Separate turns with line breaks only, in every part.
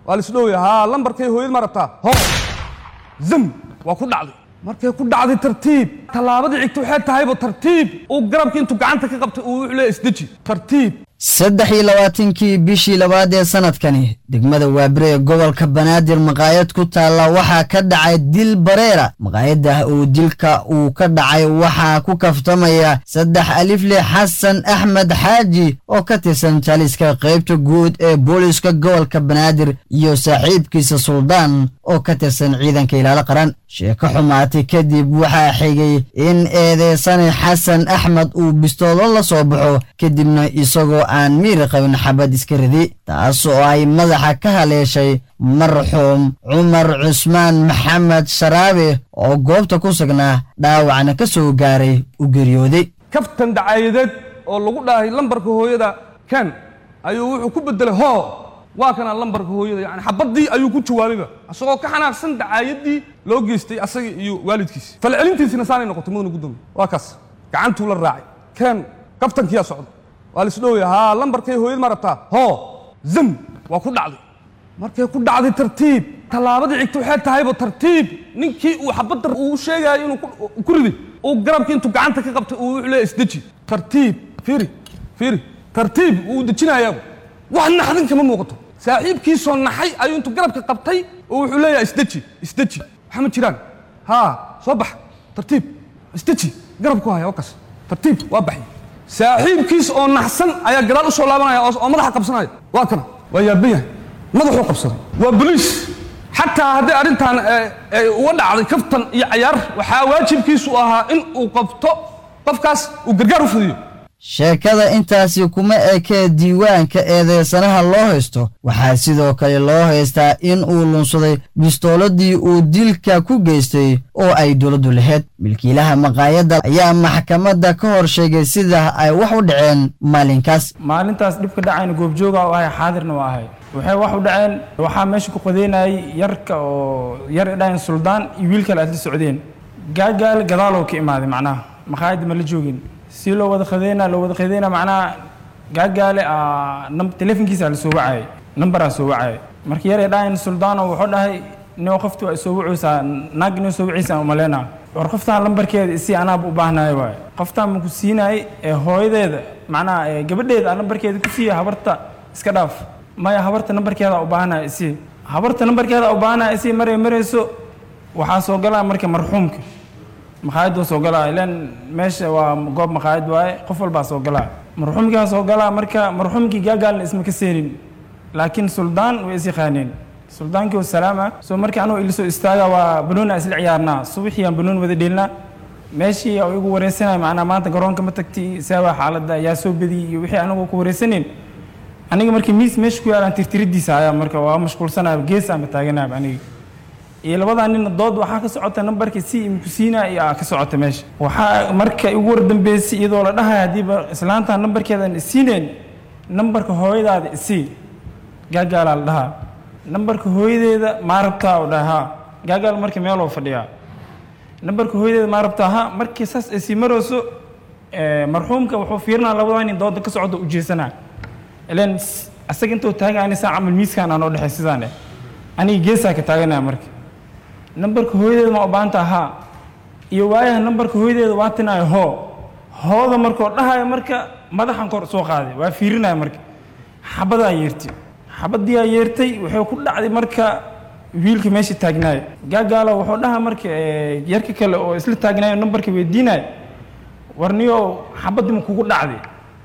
waa laisdhowya haa lambarkay hooyad ma rabtaa ho zam waa ku dhacday markay ku dhacday tartiib tallaabadii xigta waxay tahayba tartiib uu garabkii intuu gacanta ka qabtay uu wuxuu leeyahay isdeji tartiib
saddex iyo labaatankii bishii labaad ee sanadkani degmada waabire ee gobolka banaadir maqaayad ku taalla waxaa ka dhacay dil bareera maqaayadah uu dilka uu ka dhacay waxaa ku kaftamaya saddex alifle xasan axmed xaaji oo ka tirsan jaliska qaybta guud ee booliska gobolka banaadir iyo saaxiibkiisa suldaan oo ka tirsan ciidanka ilaalo qaran sheeko xumaatay kadib waxaa xigay in eedeysane xasan axmed uu bistoolo la soo baxo kadibna isagoo aan miiri qabin xabad iska ridi taas oo ay madaxa ka haleeshay marxuum cumar cusmaan maxamed sharaabe oo goobta ku sugnaa dhaawacna ka soo gaaray u geeriyooday
kaftan dacaayadeed oo lagu dhahay lambarka hooyada ken ayuu wuxuu ku bedelay hoo waa kana lambarka hooyada yani xabadii ayuu ku jawaabayba isagoo ka xanaaqsan dacaayadii loo geystay asaga iyo waalidkiisa falcelintiisina saanay noqotay mudana gudoomiye waa kaas gacantuu la raacay ken kaftankiyaa socda waa laisdhowya haa lambarkay hooyad ma rabtaa ho zam waa ku dhacday markay ku dhacday tartiib tallaabadii xigta waxay tahayba tartiib ninkii uu xabadda uu sheegaayo inuu ku riday uu garabkii intuu gacanta ka qabtay uu wuxuu leeyahay isdeji tartiib fiiri fiiri tartiib uu dejinayaaba wax naxdin kama muuqato saaxiibkiisoo naxay ayuu intuu garabka qabtay oo wuxuu leeyahay isdeji isdeji waxa ma jiraan haa soo bax tartiib isdeji garabku haya oo kas tartiib waa baxay saaxiibkiis oo naxsan ayaa gadaal u soo laabanaya oo madaxa qabsanaya waa kana waa yaaban yahay madaxuu qabsaday waa boliis xataa hadday arrintan uga dhacday kaftan iyo cayaar waxaa waajibkiisu ahaa in uu qabto qofkaas uu gargaar u fidiyo
sheekada intaasi kuma ekee diiwaanka eedeysanaha loo haysto waxaa sidoo kale loo haystaa in uu lunsaday bistooladii uu dilka ku geystay oo ay dowladdu lahayd milkiilaha maqaayadda ayaa maxkamadda ka hor sheegay sida ay wax u dhaceen maalinkaas
maalintaas dhibka dhacayna goobjooga u ahay xaadirna waa ahay waxay wax u dhaceen waxaa meesha ku qadeynayay yarka oo yar idhahayn suldaan iyo wiil kale aad la socdeen gaagaal gadaaloo ka imaaday macnaha maqaayadda ma la joogin si loo wada khadeyna loo wada khadeyna macnaha gaagaale telefonkiisa la soo wacayay nambaraa soo wacayay marka yar idhahayn suldaano wuxuu dhahay nio qofti waa soo wacaysaa naag inoo soo wacaysaa umaleyna war qoftaan lambarkeeda isi anaaba u baahnayo waaye qoftaan maku siinayay ee hooyadeeda macnaha gabadheeda aan lambarkeeda ku siiya habarta iska dhaaf maya habarta nambarkeeda u baahanaya isi habarta nambarkeeda u baahanaya isi maray marayso waxaa soo galaa marka marxuumka maqaayad waa soo galaa ilan meesha waa goob maqaayad waaye qof walbaa soo galaa marxuumkaa soo galaa marka marxuumkii gaagaalna isma ka seenin laakiin suldaan way is yaqaaneen suldaankii oo salaama soo markii anuu ila soo istaaga waa banoona isla ciyaarnaa subaxii aan banoon wada dheelnaa meeshii oo igu wareysanaya macnaa maanta garoonka ma tagti saawaa xaaladda yaa soo badiyey iyo wixii anigoo ku wareysaneen aniga markii miis meesha ku yaalaan tirtiridiisa ayaa marka waa mashquulsanaya gees aanba taaganaaba aniga iyo labadaa nin dood waxaa ka socota nambarka si imku siinaa iyo ka socota meesha waxaa marka igu wardambeysay iyadoo la dhahaya haddiiba islaantaan nambarkeedan isiineen nambarka hooyadaada isii gaagaalaa la dhahaa nambarka hooyadeeda maa rabtaa u dhaha ha gaagaal marka meeloo fadhiyaa nambarka hooyadeeda maa rabtaa ha markii saas ay sii marayso marxuumka wuxuu fiirinaa labadaa nin dooda ka socda u jeesanaa ilan asaga intuu taagani saa camal miiskaan aanoo dhexay sidaan eh aniga geesaa ka taaganaya marka nambarka hooyadeeda ma u baahanta haa iyo waayaha nambarka hooyadeeda waa tinaayo hoo hooda markoo dhahayo marka madaxan kor soo qaaday waa fiirinaya marka xabadaa yeertay xabadiyaa yeertay wuxuu ku dhacday marka wiilka meesha taagnaayo gaagaalo wuxuu dhaha marka yarka kale oo isla taagnaayo nambarka weydiinayo warniyo xabadii ma kugu dhacday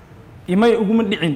imay uguma dhicin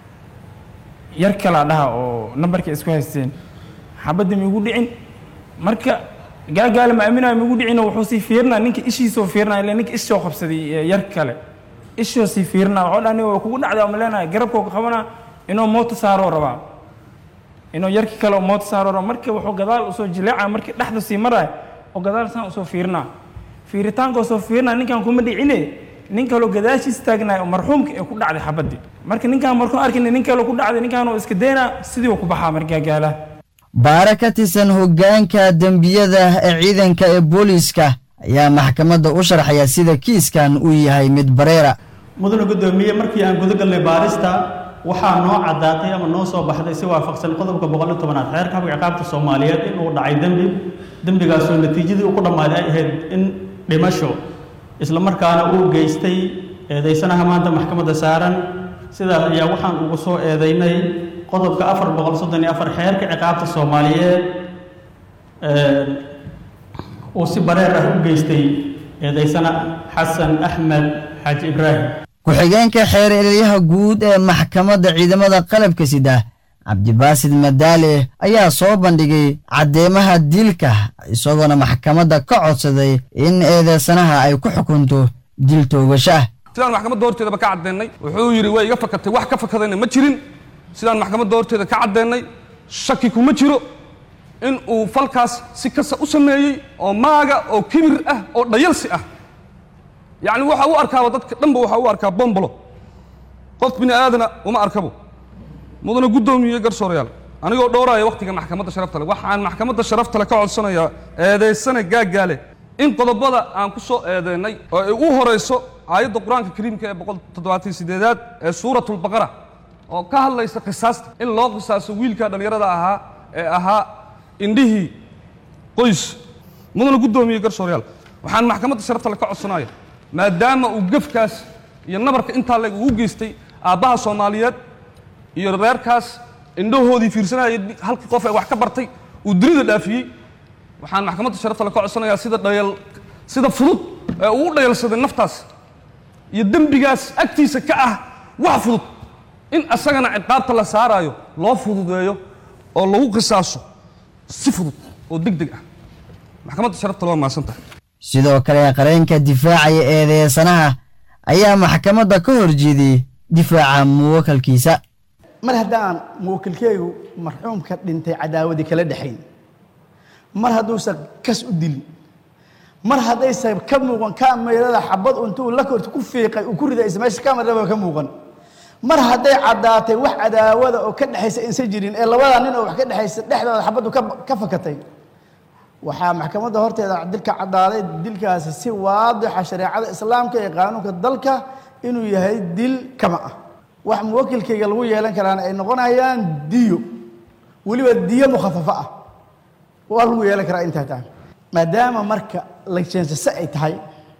yar kalaa dhaha oo nambarka isku haysteen xabadii ma igu dhicin marka gaagaale ma aaminayo ma igu dhicin wuxuu sii fiirinaa ninka ishiisoo fiirinaya ila ninka ishoo qabsaday yar kale ishoo sii fiirinaa wuxuu dhaha niyo kugu dhacday oo maleenaya garabkoo ka qabanaa inuu mooto saaroo rabaa inuu yarki kale oo mooto saaroo rabaa marka wuxuu gadaal usoo jileecaya markii dhexda sii maraya oo gadaal saan usoo fiirinaa fiiritaanka usoo fiirinaa ninkan kuma dhicine nin kaloo gadaashiis taagnaay oo marxuumka ee ku dhacday xabadii marka ninkaan markuu arkina nin kaloo ku dhacday ninkaan oo iska daynaa sidii uu ku baxaa margaagaalaha
baare ka tirsan hoggaanka dembiyada ee ciidanka ee booliiska ayaa maxkamadda u sharxaya sida kiiskan uu yahay mid bareera
mudane guddoomiye markii aan guda galnay baarista waxaa noo caddaatay ama noo soo baxday si waafaqsan qodobka boqol iyo tobanaad xeerka habka ciqaabta soomaaliyeed inuu dhacay dembi dembigaasoo natiijadii u ku dhammaaday ay ahayd in dhimasho isla markaana uu geystay eedaysanaha maanta maxkamadda saaran sidaas ayaa waxaan ugu soo eedaynay qodobka afar boqol soddon iyo afar xeerka ciqaabta soomaaliyeed uu si bareer ah u geystay eedaysana xasan axmed xaaji ibraahim
ku-xigeenka xeer elyaha guud ee maxkamadda ciidamada qalabka sida cabdibaasid madaale ayaa soo bandhigay caddeemaha dilka isagoona maxkamadda ka codsaday in eedeysanaha ay ku xukunto dil toogasho ah
sidaan maxkamadda horteedaba ka caddeennay wuxuu yidhi way iga fakatay wax ka fakadayna ma jirin sidaan maxkamadda horteeda ka caddeennay shaki kuma jiro in uu falkaas si kasta u sameeyey oo maaga oo kibir ah oo dhayalsi ah yacni waxa u arkaaba dadka dhanba waxa u arkaa bombolo qof bini aadana uma arkabo mudana guddoomiye garsoorayaal anigoo dhowraya wakhtiga maxkamadda sharafta le waxaan maxkamadda sharafta le ka codsanayaa eedaysana gaaggaale in qodobada aan ku soo eedeennay oo ay u horayso aayadda qur-aanka kariimka ee boqol toddobaatan sideedaad ee suuratulbaqara oo ka hadlaysa qisaasta in loo qisaaso wiilka dhallinyarada ahaa ee ahaa indhihii qoys mudana guddoomiye garsoorayaal waxaan maxkamadda sharafta le ka codsanaya maadaama uu gefkaas iyo nabarka intaa leg ugu geystay aabbaha soomaaliyeed iyo reerkaas indhahoodii fiirsanayay halkii qof ee wax ka bartay uu dunida dhaafiyey waxaan maxkamadda sharafta le ka codsanayaa sida dhayal sida fudud ee uu u dhayalsaday naftaas iyo dembigaas agtiisa ka ah wax fudud in asagana ciqaabta la saaraayo loo fududeeyo oo lagu qisaaso si fudud oo deg deg ah maxkamadda sharafta le waa mahadsan tahay
sidoo kale qareenka difaacaya eedeysanaha ayaa maxkamadda ka horjeediyey difaaca muwakalkiisa
mar haddaan muwakilkeygu marxuumka dhintay cadaawadii kala dhexayn mar hadduusan kas u dilin mar haddaysan ka muuqan kameerada xabad intuu la korta ku fiiqay uu ku riday isla meesha kamerada ka muuqan mar hadday caddaatay wax cadaawada oo ka dhexaysa insa jirin ee labada nin oo wax ka dhexaysa dhexdooda xabaddu ka fakatay waxaa maxkamadda horteeda dilka caddaaday dilkaasi si waadixa shareecada islaamka ee qaanuunka dalka inuu yahay dil kama ah wax muwakilkayga lagu yeelan karaana ay noqonayaan diyo weliba diyo mukhafafo ah waa lagu yeelan karaa intaa taa maadaama marka lajeensase ay tahay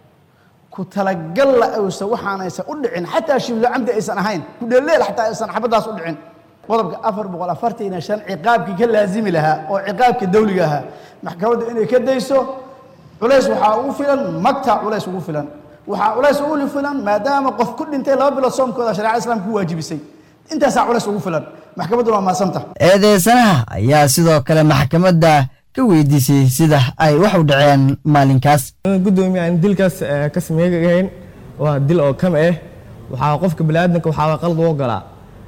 ku talagalla aysan waxaanaysan u dhicin xataa shiblo camdi aysan ahayn ku dheelleel xataa aysan xabaddaas u dhicin qodobka afar boqol afartan iyo shan ciqaabkii ka laazimi lahaa oo ciqaabka dawliga ahaa maxkamaddu inay ka dayso culays waxaa ugu filan magta culays ugu filan waxaa culays ugu filan maadaama qof ku dhintay laba bilood soomkooda shareecada islaamka ku waajibisay intaasaa culays ugu filan maxkamadduna waa maasanta
eedeysanaha ayaa sidoo kale maxkamadda ka weydiisay sida ay wax u dhaceen maalinkaas
gudoomiye aan dilkaas ka sameegahayn waa dil oo kam ah waxaa qofka baniaadanka waxaa qalad u ogolaa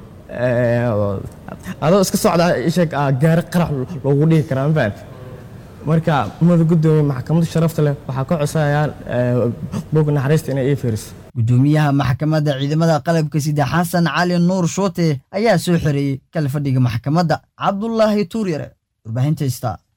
adoo iska socda isheeg gaari qarax loogu dhihi karaa ma fahamti marka umada gudoomiye maxkamadda sharafta leh waxaa ka codsanayaa bog naxariista inay ii fiiriso
gudoomiyaha maxkamadda ciidamada qalabka sida xasan cali nuur shuute ayaa soo xereeyey kala fadhiga maxkamadda cabdulaahi tuuryare warbaahinta star